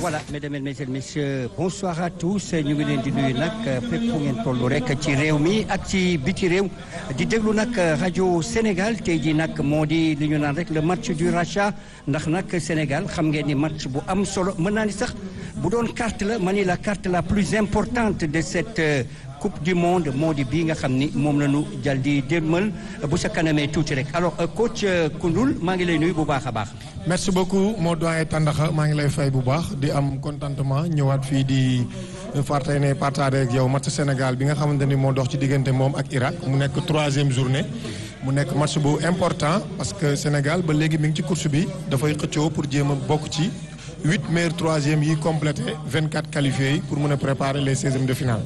voilà mesdames et messieurs bonsoir à tous ñu ngi leen di nuyu nag fépp fu ngeen toll rek ci réew mi ak ci biti réew di déglu nag rajo Sénégal tey jii nag moo di li ñu naan rek le match du rachat ndax nag Sénégal xam ngeen ni match bu am solo mën naa ni sax bu doon carte la ma ni la carte la plus importante de cette coupe du monde moo di bii nga xam ni moom la ñu jal di démmal bu sa kanamee tuuti rek alors coach Koundoul maa ngi lay nuyu bu baax a baax. merci beaucoup moo doyen Tandaxa maa ngi lay fay bu baax di am contentement ñëwaat fii di fartay ne partage ak yow match Sénégal bi nga xamante ni moo dox ci diggante moom ak Irak mu nekk troisième journée mu nekk match bu important parce que Sénégal ba léegi mi ngi ci course bi dafay xëccoo pour jéem a bokk ci huit meilleurs troisième yi complété vingt quatre qualifiés yi pour mën a préparer les seizièmes de finale.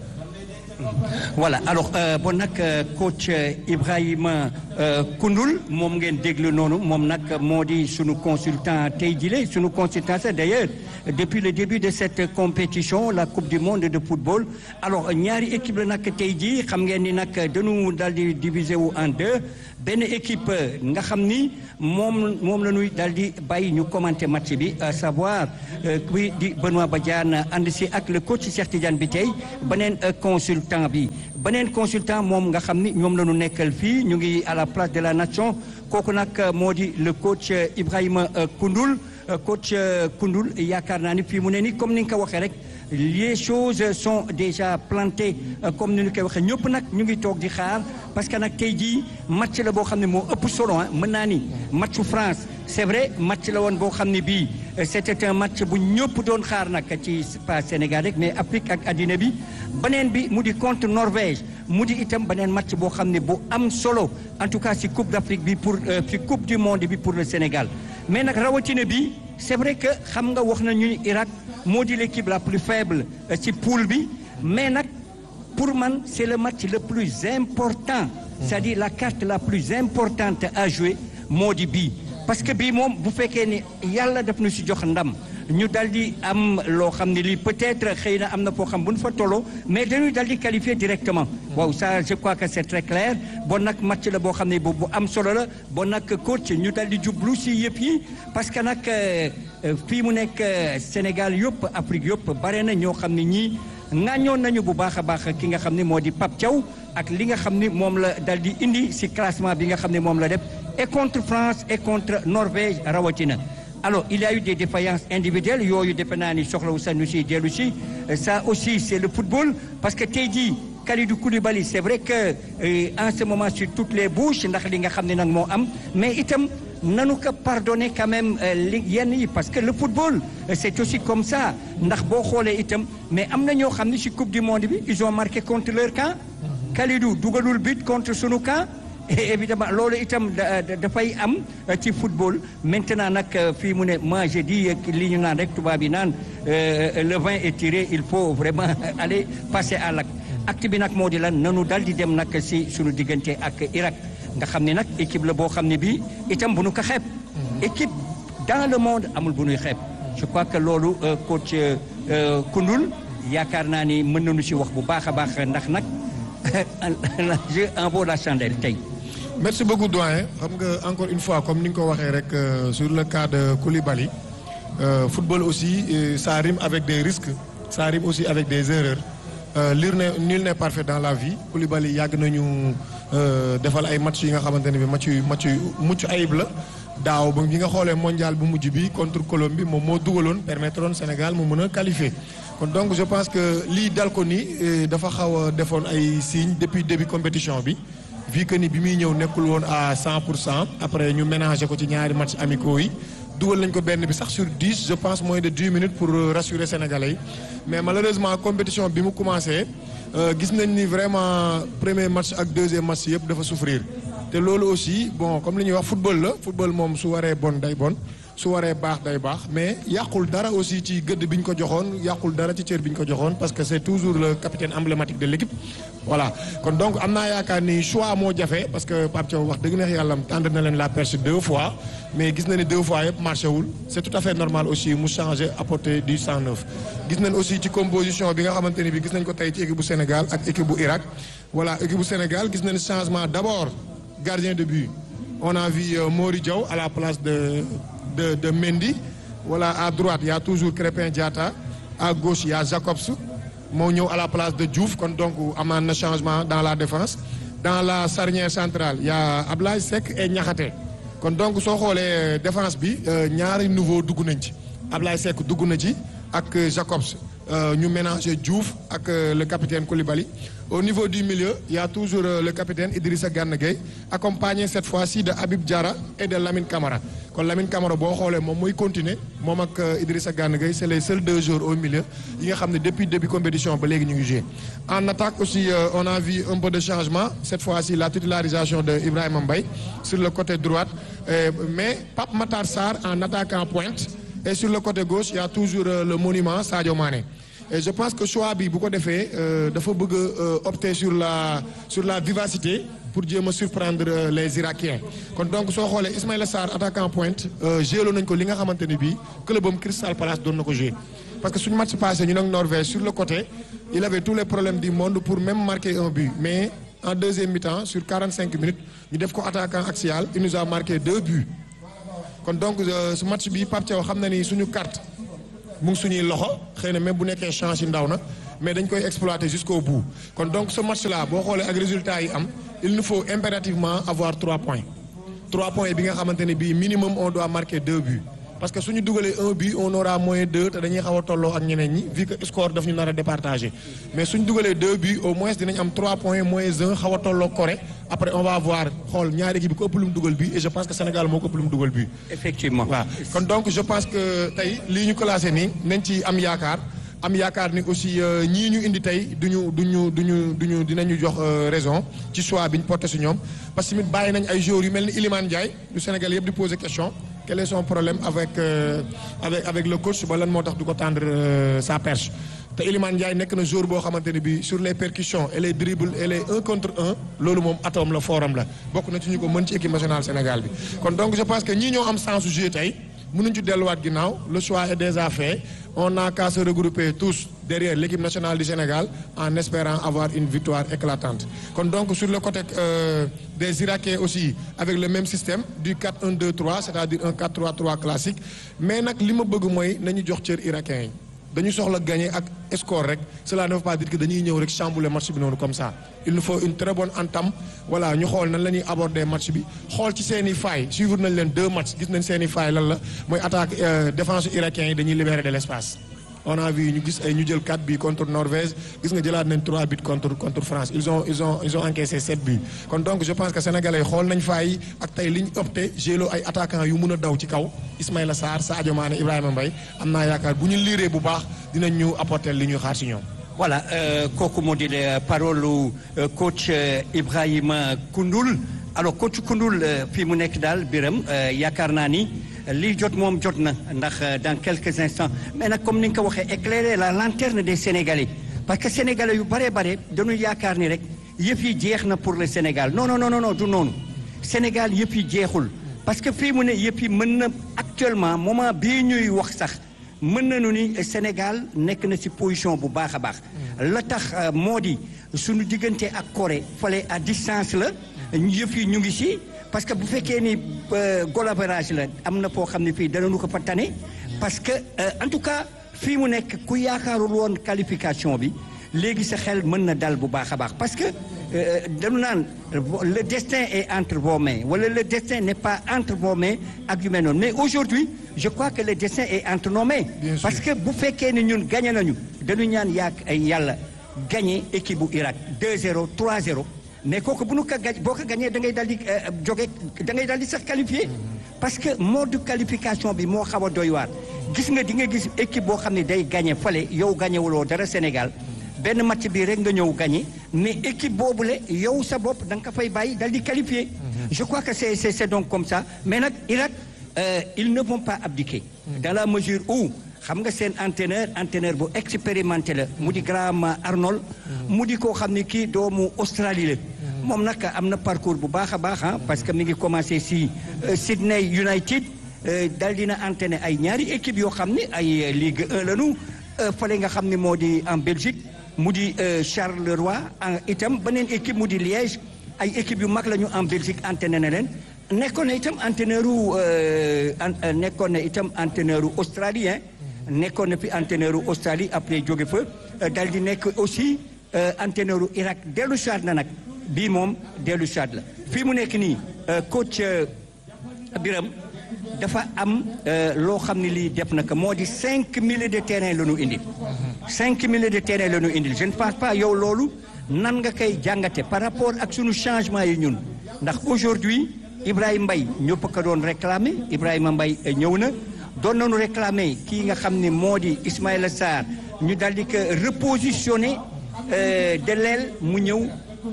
voilà alors bon nag coach Ibrahima Koundoul moom ngeen déglu noonu moom nag moo di sunu consultant tey jile sunu consultant sax d'ailleurs depuis le début de cette compétition la coupe du monde de football alors ñaari équipe la nag tey jii xam ngeen ni nag dañu daal di diviser wu en deux benn équipe nga xam ni moom moom la ñuy daal di bàyyi ñu commenter match bi à savoir kuy di Benoît Badiane ànd si ak le coach Cheikh Tidiane bi tey beneen consultant bi beneen consultant moom nga xam ni ñoom la ñu nekkal fii ñu ngi à la place de la nation kooku nag moo di le coach Ibrahima Koundoul coach Koundoul yaakaar naa ni fii mu ne ni comme ni nga ko waxee rek les choses sont déjà plantées comme ni ñu koy waxee ñëpp nag ñu ngi toog di xaar parce que nag tey jii match la boo xam ne moo ëpp solo ah mën naa ni matchu France c'est vrai match la woon boo xam ne bii c'était un match bu ñëpp doon xaar nag ci pas Sénégal rek mais Afrique ak addina bi beneen bi mu di contre Norvège mu di itam beneen match boo xam ne bu am solo en tout cas ci Coupe d'Afrique bi pour ci Coupe du monde bi pour le Sénégal mais nag rawatina bi c'est vrai que xam nga wax nañu ni Irak moo di l'équipe la plus faible ci poule bi mais nag pour man c'est le match le plus important c'est-à-dire la carte la plus importante à jouer moo di bii parce que bii moom bu fekkee ni yàlla daf ñu ci jox ndam ñu dal di am loo xam ne lii peut-être xëy na am na foo xam bu ñu fa tolloo mais dañuy dal di qualifier directement waaw ça je crois que c'est très clair bon nag match la boo xam ne bu am solo la bon nag coach ñu dal di jublu ci yëpp yi parce que nag fii mu nekk Sénégal yëpp Afrique yëpp bare na ñoo xam ne ñii ŋàññoon nañu bu baax a baax ki nga xam ne moo di Pape Thiaw ak li nga xam ni moom la dal di indi ci classement bi nga xam ne moom la def et contre France et contre Norvège rawatina. alors il y a eu des défaillances individuelles yooyu defe naa ni soxlawu sax ñu si dellu si ça aussi c'est le football parce que tey jii Kalidou Koulibaly c'est vrai que en ce moment sur toutes les bouches ndax li nga xam ne nag moo am mais itam nanu ko pardonner quand même li yenn yi parce que le football c'est aussi comme ça ndax boo xoolee itam mais am na ñoo xam ne si coupe du monde bi ils ont marqué contre leur camp Kalidou dugalul but contre sunu camp et évidemment loolu itam dafay am ci football maintenant nag fii mu ne moi je dis li ñu naan rek tubaab yi naan le vin est tiré il faut vraiment aller passer à l'acte acte bi nag moo di lan nanu dal di dem nag si suñu diggante ak Irak nga xam ne nag équipe la boo xam ne bii itam bu nu ko xeeb équipe dans le monde amul bu nuy xeeb je crois que loolu coach Koundoul yaakaar naa ni mën nañu si wax bu baax a baax ndax nag je en vaut la chandelle tey merci beaucoup doyen xam nga encore une fois comme ni nga ko waxee rek sur le cas de Koulibaly football aussi ça rime avec des risques ça rime aussi avec des erreurs lire ne nul n'est parfait dans la vie Koulibaly yàgg nañu defal ay match yi nga xamante ne bi match yu match yu mucc ayib la daaw ba bi nga xoolee mondial bu mujj bi contre Colombie moom moo dugaloon permettre woon Sénégal mu mën a qualifier kon donc je pense que lii dal ko ni dafa xaw a defoon ay signes depuis début compétition bi vu que ni bi muy ñëw nekkul woon à 100 pour cent après ñu ménager ko ci ñaari match amicaux yi dugal nañ ko benn bi sax sur 10 je pense moins de 10 minutes pour rassurer sénégalais yi mais malheureusement compétition bi mu commencé gis nañ ni vraiment premier match ak deuxième match yëpp dafa souffrir te loolu aussi bon comme li ñuy wax football la football moom su waree bon day bon su waree baax day baax mais yàqul dara aussi ci gëdd bi ñu ko joxoon yàqul dara ci cër bi ñu ko joxoon parce que c'est toujours le capitaine emblématique de l'équipe voilà kon donc am naa yaakaar ni choix moo jafe parce que Pape Thiaw wax dëgg neex yàlla tendre na leen la perche deux fois mais gis na ni deux fois yëpp marché wul c'est tout à fait normal aussi mu changer apporter du sang neuf gis nañ aussi ci composition bi nga xamante ni bi gis nañ ko tey ci équipe bu Sénégal ak équipe bu Irak voilà équipe bu Sénégal gis nañ changement d'abord gardien de but on a vu Mori Diaw à la place de de de Mendy voilà à droite il y a toujours Crépin Diatta à gauche il y a Jacobs moo ñëw à la place de Diouf kon donc amaan na changement dans la défense dans la charnière centrale il y a Ablaye Seck et Niakhaté kon donc soo xoolee défense bi ñaari nouveau dugg nañ ci Ablaye Seck dugg na ci ak Jacobs ñu mélanger Diouf ak le capitaine Koulibaly au niveau du milieu il y a toujours le capitaine Idrissa Gana Gueye accompagné cette fois-ci de Habib Diarra et de Lamine Camara kon Lamine Camara boo xoolee moom mooy continuer moom ak Idrissa Gana Gueye c'est les seuls deux joueurs au milieu yi nga xam ne depuis début compétition ba léegi ñu ngi joué en attaque aussi on a vu un peu de changement cette fois-ci la titularisation de Ibrahima Mbaye sur le côté droite mais Pape Matar Sarr en attaquant pointe et sur le côté gauche il y a toujours le monument Sadio Mané et je pense que choix bi bu ko defee dafa bëgg a opter sur la sur la vivacité pour jéem a surprendre les Irakiens kon donc soo xoolee Ismaïla Sarr attaquant pointe gélo nañ ko li nga xamante ni bii clubam Crystal Palace doon na ko jouer parce que suñu match passé ñu nag Norvège sur le côté il avait tous les problèmes du monde pour même marquer un but mais en deuxième mi-temps sur 45 minutes ñu def ko attaquant axial il nous a marqué deux buts kon donc su match bi Pape Thiaw xam na ni suñu carte mu ngi suñuy loxo xëy na même bu nekkee chance yi ndaw na mais dañ koy exploiter jusqu'au bout kon donc ce match là boo xoolee ak résultat yi am il nous faut impérativement avoir trois points trois points bi nga xamante ne bii minimum on doit marquer deux buts parce que suñu dugalee un but on aura moins deux te dañuy xaw a tolloo ak ñeneen ñi vu que score daf ñu nar a départager mais suñu dugalee deux buts au moins dinañ am trois points moins un xaw a tolloo Corée après on va voir xool ñaari équipe bi ko ëpp lu mu dugal bi et je pense que Sénégal moo ko ëpp lu mu dugal bi effectivement waaw kon donc je pense que tey lii ñu classé nii nañ ci am yaakaar am yaakaar ni aussi ñii ñu indi tey duñu duñu duñu duñu dinañu jox raison ci choix bi ñu porté si ñoom parce que tamit bàyyi nañ ay joueurs yu mel ni Iliman Ndiaye du Sénégal yëpp di poser question quel est son problème avec avec avec le coach ba lan moo tax du ko tendre sa perche te Iliman Ndiaye nekk na joueur boo xamante ne bii sur les percussions et les dribbles et les un contre un loolu moom atome la forum la bokk na ci ñu ko mën ci équipe nationale Sénégal bi kon donc je pense que ñii ñoo am sens su jouer tey mënuñ ci delluwaat ginnaaw le choix est déjà fait on n'a qu'à se regrouper tous derrière l'équipe nationale du Sénégal en espérant avoir une victoire éclatante kon donc sur le côté euh, des Irakiens aussi avec le même système du 4-1-2-3 c'est-à-dire un 4-3-3 classique mais nag li ma bëgg mooy nañu jox cër Irakiens yi dañu soxla gagner ak score rek cela ne veut pas dire que dañuy ñëw rek chambouler match bi noonu comme ça il nous faut une très bonne entame voilà ñu xool nan la ñuy aborder match bi xool ci seen i failles suivre nañ leen deux matchs gis nañ seen i failles lan la mooy attaque défense irakien yi dañuy libérer de l'espace on a vu ñu gis ay ñu jël 4 buts contre Norvège gis nga jëlaat nañ 3 buts contre contre France ils ont ils ont ils ont encaissé 7 buts kon donc je pense que sénégalais xool nañ faay ak tey li ñu opté gélo ay attaquants yu mun a daw ci kaw Ismaïla Sarr Sadio Mané Ibrahima Mbaye am naa yaakaar bu ñu liiree bu baax dinañ ñu apporter li ñuy xaar ci ñoom. voilà kooku moo di parole coach Ibrahima Koundoul alors coach Koundoul fii mu nekk daal biram yaakaar naa ni. lii jot moom jot na ndax dans quelques instants mais nag comme ni nga ko waxee éclairer la lanterne des Sénégalais parce que Sénégalais yu bare bare dañu yaakaar ni rek yëf yi jeex na pour le Sénégal non non non non du noonu Sénégal yëf yi jeexul parce que fii mu ne yëf yi mën na actuellement moment bii ñuy wax sax mën nañu ni Sénégal nekk na ci position bu baax a baax. la tax moo di suñu diggante ak Corée fale à distance la yëf yi ñu ngi ci. parce que bu fekkee ni goal average la am na foo xam ne fii danañu ko fa tane parce que en tout cas fii mu nekk ku yaakaarul woon qualification bi léegi sa xel mën na dal bu baax a baax parce que dañu naan le destin est entre vos mains wala le destin n'est pas entre vos mains ak yu mel noonu mais aujourd'hui je crois que le destin est entre nos mains parce que bu fekkee ni ñun gagné nañu dañu ñaan yaak ay yàlla gagné équipe bu Irak 2-0 3-0 mais kooku bu nu ko gaj boo ko gañee da ngay daal di jóge da ngay daal di sax qualifié parce que mode de qualification bi moo xaw a doy waar gis nga di nga gis équipe boo xam ne day gagné fale yow gagné wuloo dara Sénégal benn match bi rek nga ñëw gagné mais équipe boobule yow sa bopp da nga ko fay bàyyi daal di qualifié. je crois que c'est c'est c'est donc comme ça mais nag Irak ils ne vont pas abdiquer. dans la mesure où. xam nga seen entraîneur entraîneur bu expérimenté la mu di Graham Arnold mu di koo xam ne kii doomu Australie la moom nag am na parcours bu baax a baax parce que mi ngi commencé si Sydney United dal dina entraîné ay ñaari équipe yoo xam ne ay Ligue 1 lañu fale nga xam ne moo di en Belgique mu di Charleroi itam beneen équipe mu di Liège ay équipe yu mag lañu en Belgique entraîné na leen nekkoon na itam entraîneur u nekkoon na itam entraîneur u australien nekkoon na fi entraîneur u Australie après jóge fa dal di nekk aussi entraîneur u Irak dellu saat na nag bii moom dellu saat la fii mu nekk nii coach Biram dafa am loo xam ne lii def na ko moo di cinq milliers de terrain la ñu indil cinq milliers de terrain la ñu indil je ne pense pas yow loolu nan nga koy jàngate par rapport ak sunu changement yi ñun ndax aujourd'hui Ibrahima Mbaye ñëpp ko doon réclamer Ibrahima Mbaye ñëw na doon nañu réclamer kii nga xam ne moo di Ismaïla Sarr ñu daal di ko repositionner de l'aile mu ñëw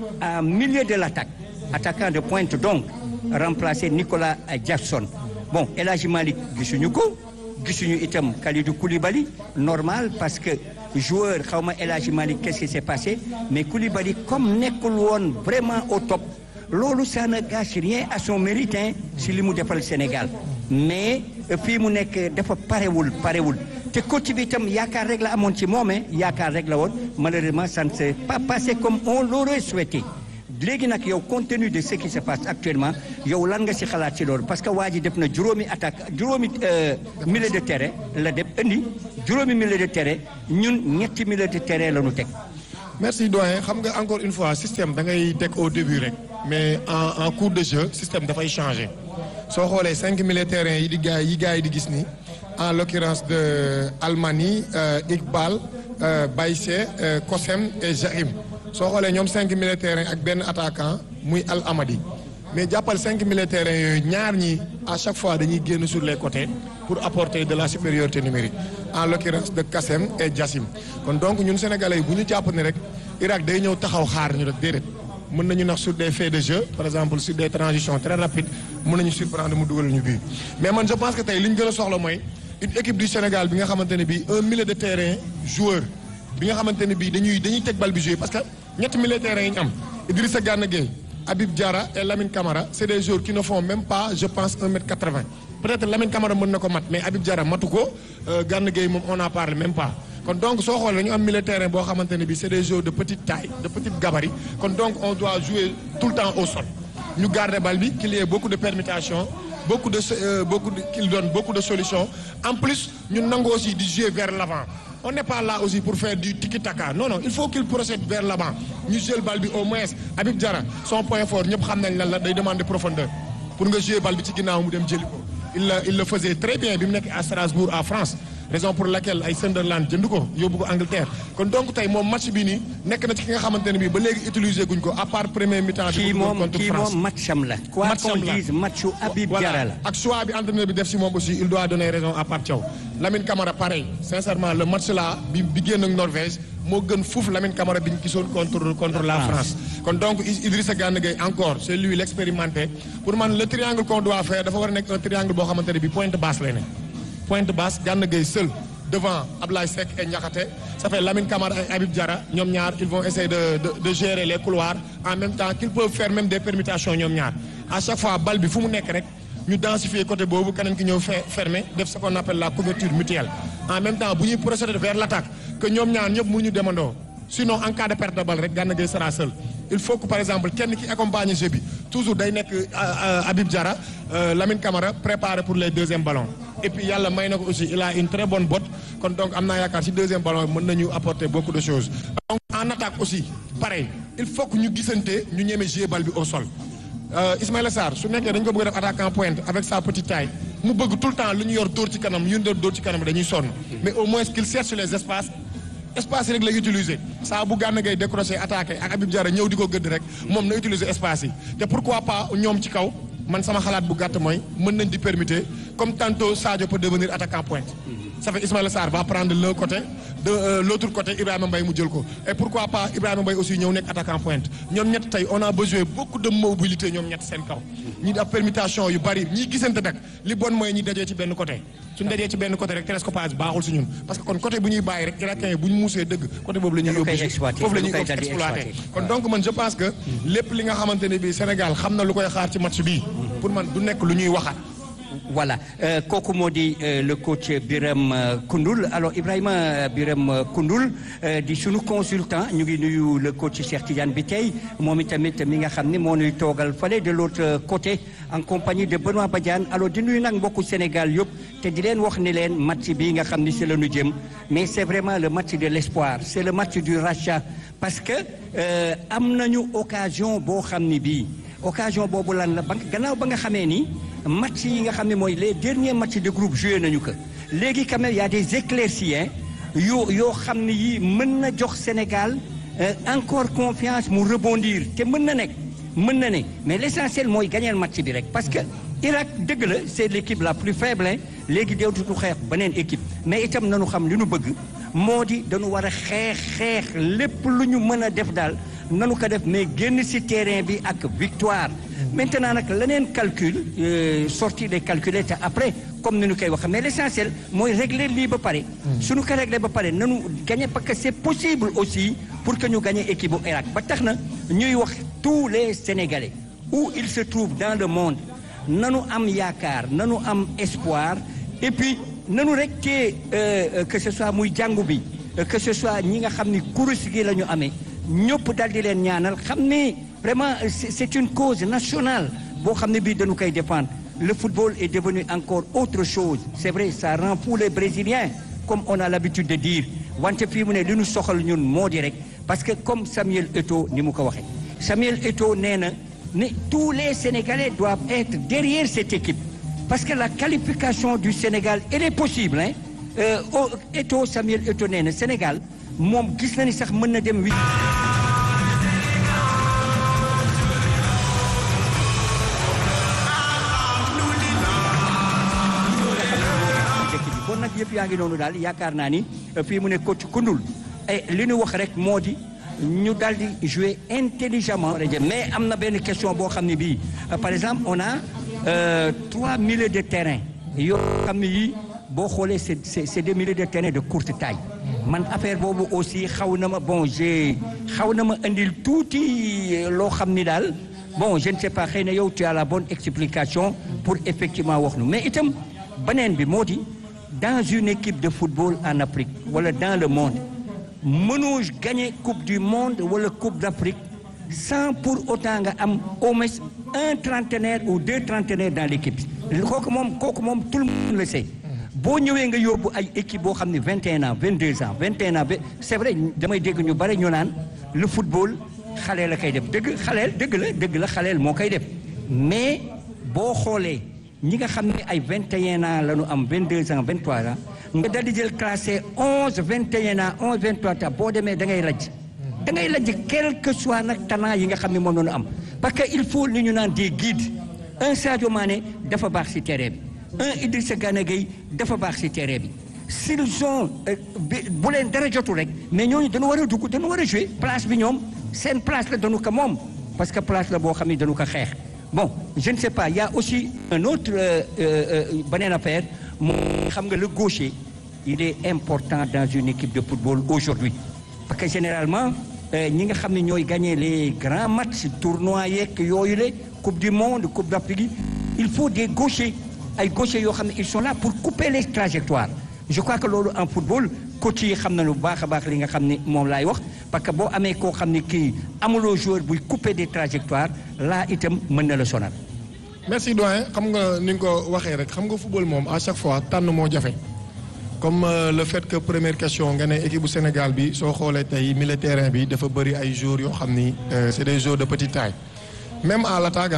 à milieu de l'attaque attaquant de pointe donc remplacer Nicolas Jackson bon El Hadji Malick gisuñu ko gisuñu itam Kalidou Koulibaly normal parce que joueur xaw ma El Hadji Malick qu'est-ce qui s'est passé mais Koulibaly comme nekkul woon vraiment au top loolu ça ne gâche rien à son mérite si li mu defal Sénégal mais fii mu nekk dafa parewul parewul te coach bi itam yaakaar rek la amoon ci moom yaakaar rek la woon malheureusement ça ne s'est pas passé comme on l'aurait souhaité léegi nag yow compte tenu de ce qui se passe actuellement yow lan nga ci xalaat ci loolu parce que waa ji def na juróomi attaque juróomi milieu de terrain la def indi juróomi milieu de terrain ñun ñetti milieu de terrain la ñu teg. merci doyen xam nga encore une fois système da ngay teg au début rek mais en en cours de jeu système dafay changer soo xoolee cinq milieu de terrain yi di gars yi gars yi di gis nii en l'occurrence de Almani Iqbal Baïssé Kosem et Jahim soo xoolee ñoom cinq milieu de terrain ak benn attaquant muy Al Amadi mais jàppal cinq milieu de terrain yooyu ñaar ñi à chaque fois dañuy génn sur les côtés pour apporter de la supériorité numérique en l'occurrence de Kassem et Jassim kon donc ñun sénégalais yi bu ñu jàpp ne rek Irak day ñëw taxaw xaar ñu rek déedéet mën nañu nax sur des faits de jeu par exemple sur des transitions très rapides mën nañu surprendre mu dugal ñu bii mais man je pense que tey li ñu gën a soxla mooy une équipe du Sénégal bi nga xamante ne bii un milieu de terrain joueur bi nga xamante ne bii dañuy dañuy teg bal bi jouer parce que ñetti milieu de terrain yi ñu am Idrissa Gana Gueye Habib Diarra et Lamine Camara c'est des joueurs qui ne font même pas je pense un mètre quatre-vingts peut-être Lamine Camara mën na ko mat mais Habib Diarra matu ko Gana Gueye moom on en parle même pas kon donc soo xoolee dañu am milieu de terrain boo xamante ne bii c'est des joueurs de petite taille de petite gabarit kon donc on doit jouer tout le temps au sol ñu garder bal bi qu'il y ait beaucoup de permutations beaucoup de euh, beaucoup de qu'il donne beaucoup de solutions en plus ñu nangu aussi di jouer vers l'avant on n'est pas là aussi pour faire du tiki-taka non non il faut qu'il procède vers l'avant ñu jël bal bi au moins Habib Diarra son point fort ñëpp xam nañ lan la day demander profondeur pour nga jouer bal bi ci ginnaaw mu dem jëli ko il la il le faisait très bien bi mu nekk à Strasbourg à France raison pour laquelle ay Sunderland jënd ko yóbbu ko Angleterre kon donc tey moom match bi nii nekk na ci ki nga xamante ne bii ba léegi utiliser guñ ko à part premier mi-temps bi kii moom kii moom matcham la. quoi Matcham qu'on la. dise matchu Habib Diarra la. ak choix bi entraîneur bi def si moom aussi il doit donner raison à Pape Thiaw Lamine Camara pareil sincèrement le match là bi bi génn ak Norvège moo gën fuuf Lamine Camara bi ñu gisoon contre contre la France. kon donc Idrissa Gana Gueye encore c'est lui l'expérimenté pour man le triangle qu'on doit faire dafa war a nekk un triangle boo xamante ne bi pointe basse lay nekk. pointe basse Gana Gueye seul devant Ablaye Seck et Niakhaté ça fait Lamine Camara et Habib Diarra ñoom ñaar ils vont essayer de de de gérer les couloirs en même temps qu'ils peuvent faire même des permutations ñoom ñaar à chaque fois bal bi fu mu nekk rek ñu densifier côté boobu keneen ki ñëw fe fermer def ce qu'on appelle la couverture mutuelle en même temps bu ñuy procéder vers l'attaque que ñoom ñaar ñëpp mënuñu demandoo sinon en cas de perte de balle rek Gana Gueye sera seul il faut que par exemple kenn ki accompagne jeu bi toujours day nekk Habib Diarra Lamine Camara préparé pour les deuxièmes ballons et puis yàlla may na ko aussi il a une très bonne botte kon donc am naa yaakaar ci deuxième ballon mën nañu apporter beaucoup de choses. donc en attaque aussi pareil il faut que ñu gisante ñu ñeme jouer bal bi au sol Ismaïla Sarr su nekkee dañ ko bëgg def attaquant pointe avec sa petite taille mu bëgg tout le temps lu ñu yor dóor ci kanam yu ñu doon dóor ci kanam dañuy sonn mais au moins qu'il cherche les espaces. espace yi rek lay utiliser saa bu Gana Gueye décroché attaqué ak Habib Diarra ñëw di ko gëdd rek moom na utiliser espace yi te pourquoi pas ñoom ci kaw man sama xalaat bu gàtt mooy mën nañ di permuter comme tantôt Sadio peut devenir attaquant pointe. ça fait Ismaïla Sarr va prendre l'un côté de euh, l'autre côté Ibrahima Mbaye mu jël ko et pourquoi pas Ibrahima Mbaye aussi ñëw nekk attaquant pointe ñoom ñett tey on a besoin beaucoup de mobilité ñoom ñett seen kaw. ñi def permutation yu bari ñi gisante nag li bon mooy ñi dajee ci benn côté. suñu dajee ci benn côté rek télescopage baaxul si ñun parce que kon côté bu ñuy bàyyi rek irakien yi bu ñu muusee dëgg côté boobu la ñuy Dañu koy yóbbu exploiter, foofu la ñuy dañu koy daldi exploiter exploiter. kon donc man je pense que lépp li nga xamante ne bii Sénégal xam na lu koy xaar ci match bii pour man du nekk lu ñuy waxaat voilà kooku moo di le coach Biram Koundoul alors Ibrahima Biram Koundoul di sunu consultant ñu ngi nuyu le coach Cheikh Tidiane bi tey moom itamit mi nga xam ne moo ñuy toogal fale de l'autre côté en compagnie de Benoît Badiane alors di nuyu nag mbokku Sénégal yëpp te di leen wax ni leen match bi nga xam ni c'est la ñu jëm mais c'est vraiment le match de l'espoir c'est le match du rachat parce que am nañu occasion boo xam ni bii occasion boobu lan la ba gannaaw ba nga xamee ni match yi nga xam ne mooy les derniers matchs de groupe joué nañu ko léegi quand même y a des éclaircies yoo yoo xam ne yii mën na jox Sénégal encore confiance mu rebondir te mën na nekk mën na ne mais l'essentiel mooy gagner match bi rek parce que Irak dëgg la c'est l'équipe la plus faible léegi deewtutu xeex beneen équipe mais itam nañu xam li ñu bëgg moo di dañu war a xeex xeex lépp lu ñu mën a def daal nanu ko def mais génn ci terrain bi ak victoire maintenant nag leneen calcul sorti des calculs te après comme ni ñu koy wax mais l'essentiel mooy régler lii ba pare suñu ko régler ba pare nanu gagner parce que c'est possible aussi pour que ñu gagner équipe bu Irak ba tax na ñuy wax tous les Sénégalais où ils se trouvent dans le monde nanu am yaakaar nanu am espoir et puis nanu rek te que ce soit muy jàngu bi que ce soit ñi nga xam ni kurus gi la ñu amee ñëpp daal di leen ñaanal xam ni vraiment c'est une cause nationale boo xam ne bii dañu koy défendre le football est devenu encore autre chose c'est vrai ça rend fou les Brésiliens comme on a l'habitude de dire wante fii mu ne li ñu soxal ñun moo di rek parce que comme Samuel Eto'o ni mu ko waxee Samuel Eto'o nee na ne tous les Sénégalais doivent être derrière cette équipe parce que la qualification du Sénégal elle est possible hein euh, Eto'o Samuel Eto'o nee na Sénégal moom gis na ni sax mën na dem wi bon nag yëpp yaa ngi noonu daal yaakaar naa ni fii mu ne coach Koundoul et li ñu wax rek moo di ñu daal di jouer intelligemment mais am na benn question boo xam ne bii par exemple on a trois milieux de terrain yoo xam ne yii boo xoolee c'est c'est des milieux de terrain de courte taille man affaire boobu aussi xaw na ma bon j'ai xaw na ma indil tuuti loo xam ni daal bon je ne sais pas xëy na yow tu as la bonne explication pour effectivement wax nu mais itam beneen bi moo di dans une équipe de football en Afrique wala dans le monde mënoo gagner coupe du monde wala coupe d'Afrique sans pour autant nga am au moins un trentenaire ou deux trentenaires dans l'équipe kooku moom kooku moom tout le monde le sait boo ñëwee nga yóbbu ay équipe boo xam ne vingt et un ans vingt deux ans vingt et un ans c'est vrai damay dégg ñu bari ñu naan le football xaleel la koy def dëgg xaleel dëgg la dëgg la xaleel moo koy def mais boo xoolee ñi nga xam ne ay vingt et un ans la ñu am vingt deux ans vingt trois ans nga dal di jël classé onze vingt et un ans onze vingt trois ans boo demee da ngay lajj da ngay lajj quel que soit nag talent yi nga xam ne moom la ñu am parce que il faut li ñu naan des guides un Sadio Mané dafa baax ci terrain bi un Idrissa Gana Gueye dafa baax ci terrain bi s'ils ont bu leen dara jotul rek mais ñooñu dañu war a dugg dañu war a jouer place bi ñoom seen place la dañu ko moom parce que place la boo xam ne dañu ko xeex bon je ne sais pas il y a aussi un autre beneen affaire moo xam nga le gaucher il est important dans une équipe de football aujourd'hui parce que généralement ñi nga xam ne ñooy gagner les grands matchs tournois yeeg yooyu la coupe du monde coupe d'Afrique il faut des gauchers ay gauchers yoo xam ne ils sont là pour couper les trajectoires je crois que loolu en football coach yi xam nañu bu baax a baax li nga xam ne moom laay wax parce que boo amee koo xam ne kii amuloo joueur buy couper des trajectoires là itam mën na la sonal. merci doyen xam nga ni nga ko waxee rek xam nga football moom à chaque fois tànn moo jafe comme le fait que première question nga ne équipe bu Sénégal bi soo xoolee tey milieu terrain bi dafa bëri ay joueurs yoo xam ni c'est des joueurs de petite taille même à l'attaque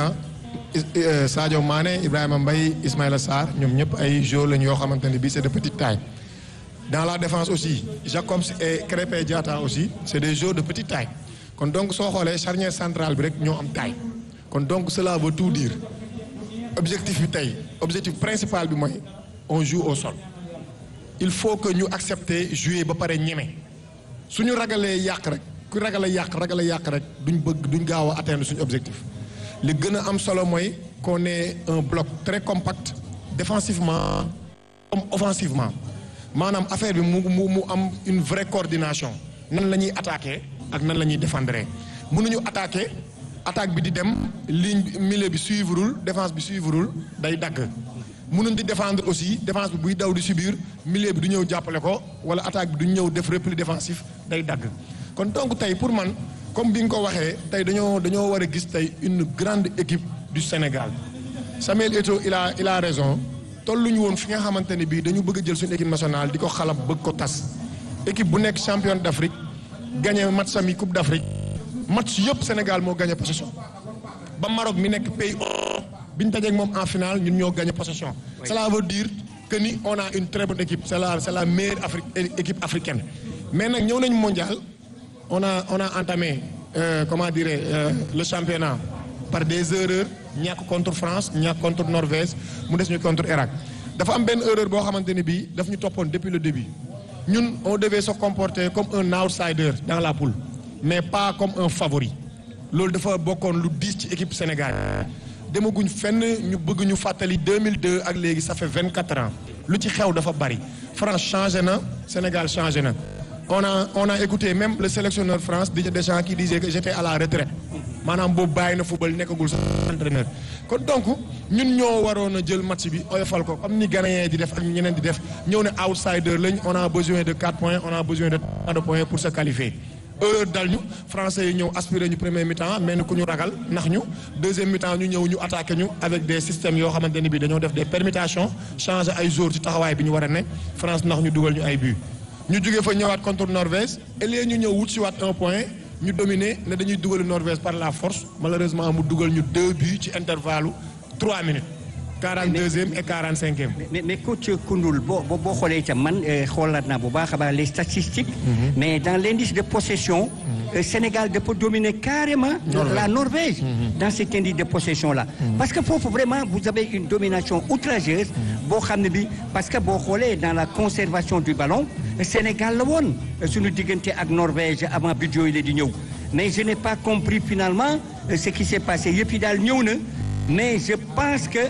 Sadio Mané Ibrahima Mbaye Ismaïla Sarr ñoom ñëpp ay joueurs lañ yoo xamante ne bii c'est de petite taille. dans la défense aussi Jacobs et Krépin Diatta aussi c'est des joueurs de petite taille kon donc soo xoolee charnière centrale bi rek ñoo am taille kon donc cela veut tout dire objectif bi tey objectif principal bi mooy on joue au sol il faut que ñu accepter jouer ba pare ñeme suñu ragalee yàq rek ku ragale yàq ragale yàq rek duñ bëgg duñ gaaw a atteindre suñu objectif li gën a am solo mooy qu'on ait un bloc très compact défensivement comme offensivement maanaam affaire bi mu mu mu am une vraie coordination nan la ñuy attaquer ak nan la ñuy défendre mënuñu attaquer attaque bi di dem ligne milieu bi suivreul défense bi suivreul day dagg mënuñ di défendre aussi défense bi buy daw di subir milieu bi du ñëw jàppale ko wala attaque bi du ñëw def repli défensif day dagg kon donc tey pour man comme bi nga ko waxee tey dañoo dañoo war a gis tey une grande équipe du Sénégal Samuel Eto'o il a il a raison tolluñu woon fi nga xamante ne bii dañu bëgg a jël suñu équipe nationale di ko xalab bëgg ko tas équipe bu nekk championne d'Afrique gagné match sami coupe d'Afrique match yëpp Sénégal moo gagné possession ba Maroc mi nekk pays bi ñu dajeeg moom en finale ñun ñoo gagné possession. cela veut dire que ni on a une très bonne équipe c'est la c'est la meilleure Afrique équipe africaine mais nag ñëw nañu mondial on a on a entamé euh, comment dirais euh, le championnat par des erreurs ñàkk contre France ñàkk contre Norvège mu des ñu contre Irak dafa am benn erreur boo xamante ne bii daf ñu toppoon depuis le début ñun on devait se comporter comme un outsider dans la poule mais pas comme un favori loolu dafa bokkoon lu diis ci équipe Sénégal demaguñ fenn ñu bëgg ñu fàttali 2002 ak léegi ça fait 24 ans lu ci xew dafa bari France changé na Sénégal changé na on a on a écouté même le sélectionneur France Didier Deschamps qui disait que j'étais à la retraite maanaam boobu bàyyi na football nekkagul sa entraîneur kon donc ñun ñoo waroon a jël match bi oyofal ko comme ni Ghanéens di def ak ñeneen di def ñëw ne outsider lañ on a besoin de 4 points on a besoin de 3 points pour se qualifier heure dal ñu français yi ñëw aspiré ñu premier mi-temps mel ni ku ñu ragal ndax ñu deuxième mi-temps ñu ñëw ñu attaqué ñu avec des systèmes yoo xamante ne bii dañoo def des permutations changer ay joueurs ci taxawaay bi ñu war a ne France ndax ñu dugal ñu ay buts. ñu jógee fa ñëwaat contre Norvège et léegi ñu ñëw wut si waat un point ñu dominer ne dañuy dugal Norvège par la force malheureusement mu dugal ñu deux buts ci intervalle trois minutes. 42e et 45e. mais mais coach Koundoul boo boo boo xoolee itam man xoolaat naa bu baax a baax les statistiques. mais dans l'indice de possession. Sénégal dafa dominer carrément. la Norvège. dans cet indice de possession là. parce que foofu vraiment vous avez une domination outrageuse. boo xam ne bi parce que boo xoolee dans la conservation du ballon. Sénégal la woon suñu diggante ak Norvège avant but yooyu la di ñëw mais je n'ai pas compris finalement ce qui s'est passé yëpp yi daal ñëw na mais je pense que.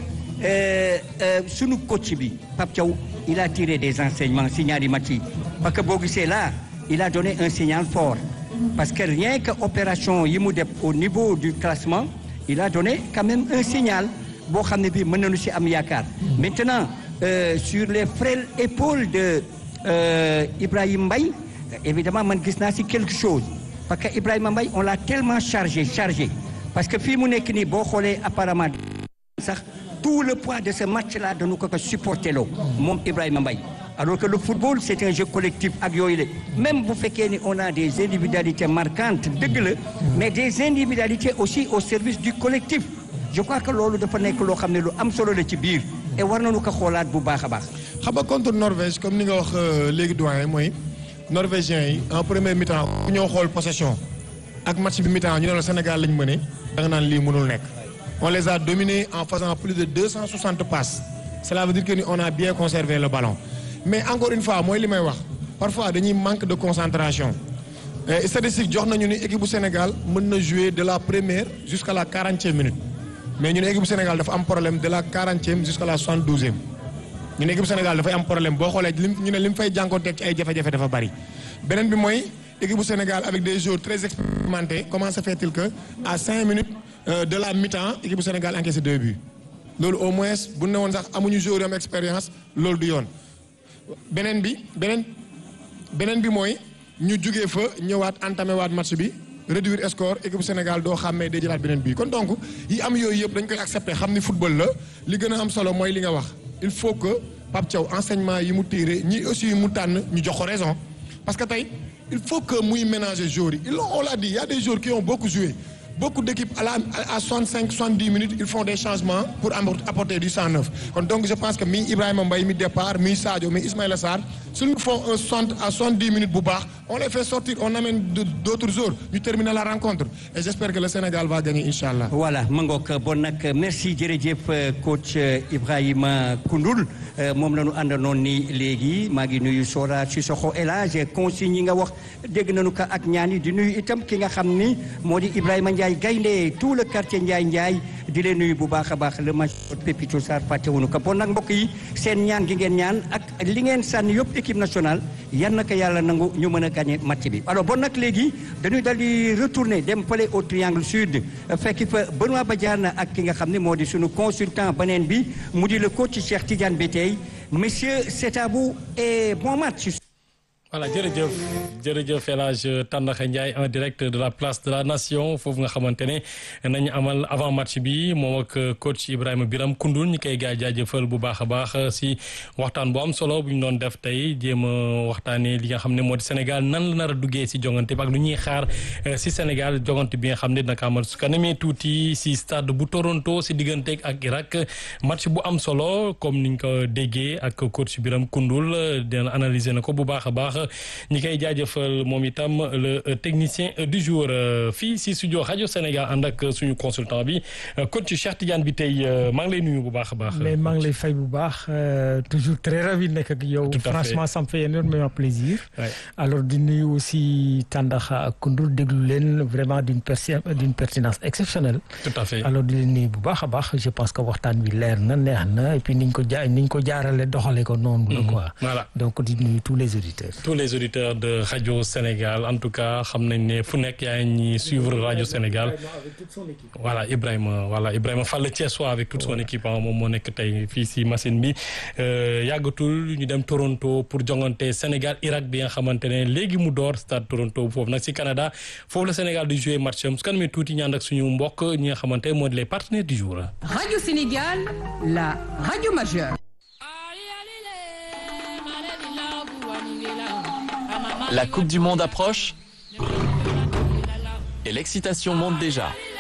sunu coach bi Pape Thiaw il a tiré des enseignements si ñaari match yi parce que boo gisee là il a donné un signal fort parce que rien que opération yi mu def au niveau du classement il a donné quand même un signal boo xam ne bii mën nañu si am yaakaar maintenant euh, sur les frêles épaules de euh, Ibrahima Mbaye évidemment man gis naa si quelque chose parce que Ibrahima Mbaye on l'a tellement chargé chargé parce que fii mu nekk nii boo xoolee apparemment sax tout le poids de ce match-là dañu ko ko supporté loo moom Ibrahima Mbaye alors que le football c'est un jeu collectif ak yooyu la même bu fekkee ni on a des individualités marquantes dëgg la mais des individualités aussi au service du collectif je crois que loolu dafa nekk loo xam ne lu am solo la ci biir et war nañu ko xoolaat bu baax a baax. xam nga contre Norvège comme ni nga wax léegi doyen mooy norvégiens yi en premier mi-temps ku ñëw xool possession ak match bi mi-temps ñu ne la Sénégal lañ mëne da nga naan lii mënul nekk. on les a dominés en faisant plus de 260 passes cela veut dire que ni on a bien conservé le ballon mais encore une fois mooy li may wax parfois dañuy manque de concentration statistique jox nañu ni équipe bu Sénégal mën na jouer de la première jusqu'à la quarantième minute mais ñu ne équipe bu Sénégal dafa am problème de la quarantième jusqu'à la soixante-douzième ñu ne équipe bu Sénégal dafay am problème boo xoolee lim ñu ne li mu fay jànkoonteeg ci ay jafe-jafe dafa bari beneen bi mooy équipe bu Sénégal avec des joueurs très expérimentés comment se fait-il que à cinq minutes Euh, de la mi-temps équipe bu Sénégal encaissé deux buts loolu au moins bu ne woon sax amuñu joueur yu am expérience loolu du yoon beneen bi beneen beneen bi mooy ñu jugee fa ñëwaat entamé waat match bi réduire score équipe bu Sénégal doo xàmmee day jëlaat beneen bi kon donc yi am yooyu yëpp dañ koy accepter xam ni football la li gën a am solo mooy li nga wax il faut que Pape Thiaw enseignement yi mu tiré ñi aussi mu tànn ñu jox ko raison parce que tey il faut que muy ménager joueurs yi il on l'a dit il y a des joueurs qui ont beaucoup joué beaucoup d'équipes à la à 65 70 minutes ils font des changements pour apporter du 109 kon donc je pense que mi Ibrahima Mbaye mi départ mi Sadio mi Ismaïla Sarr s'ils font un 60 à 70 minutes bu baax on les fait sortir on amène d'autres joueurs ñu terminer la rencontre et j'espère que le Sénégal va gagner inchallah voilà mangook bon nag merci jërëjëf coach Ibrahima Koundoul moom la ñu àndanoon ni léegi maa ngi nuyu Sora Sissoko El Hadj consigne yi nga wax dégg nañu ko ak ñaan yi di nuyu itam ki nga xam ni moo di Ibrahima Ndiaye gaynde tout le quartier Ndiaye Ndiaye di leen nuyu bu baax a baax le major Pépito Sarr fàttewuñu ko bon nag mbokk yi seen ñaan gi ngeen ñaan ak li ngeen sànni yëpp équipe nationale yan na ko yàlla nangu ñu mën a gagné match bi alors bon nag léegi dañuy dal di retourner dem fële au triangle sud fekki fa Benoît Badiane ak ki nga xam ne moo di sunu consultant beneen bi mu di le coach Cheikh Tidiane Bitèye monsieur c'est à vous et bon match. voilà jërëjëf jërëjëf El Hadj Tandakha Ndiaye en direct de la place de la nation foofu nga xamante ne nañu amal avant match bi moom ak coach Ibrahima Biram Koundoul ñu koy gaa jaajëfal bu baax a baax si waxtaan bu am solo bu ñu doon def tey jéem a waxtaanee li nga xam ne moo di Sénégal nan la nar a duggee si jongante bi ak lu ñuy xaar si Sénégal jongante bi nga xam ne dina ko amal su kanamee tuuti si stade bu Toronto si digganteeg ak Irak match bu am solo comme niñ ko déggee ak coach Biram Koundoul dina analyser na ko bu baax a baax. ñi koy jaajëfal moom itam le technicien du jour fii si studio rajo Sénégal ànd ak suñu consultant bi coach Cheikh Tidiane Bitèye maa ngi lay nuyu bu baax a baax. mais maa ngi lay fay bu baax toujours très ravi nekk ak yow. franchement ça me fait énormément plaisir. alors di nuyu aussi Tandakha ak Koundoul déglu leen vraiment d'une d'une pertinence exceptionnelle. tout à fait alors di leen nuyu bu baax a baax je pense que waxtaan bi leer na neex na et puis niñ ko ja niñ ko jaarale doxale ko noonu la quoi. voilà donc di nuyu tous les auditeurs. les auditeurs de Radio Sénégal en tout cas xam nañ ne fu nekk yaa ngi suivre Radio Sénégal voilà Ibrahima voilà Ibrahima Fall Thiessois avec toute son équipe moom moo nekk tey fii si machine bi yàggatul ñu dem Toronto pour jongante Sénégal Irak bi nga xamante ne léegi mu door stade Toronto foofu nag si Canada foofu la Sénégal di jouer match am su kanamee tuuti ñaan ak suñu mbokk ñi nga xamante moo di les partenaires du jour. Radio Sénégal, la radio majeure. La Coupe du Monde approche et l'excitation monte déjà.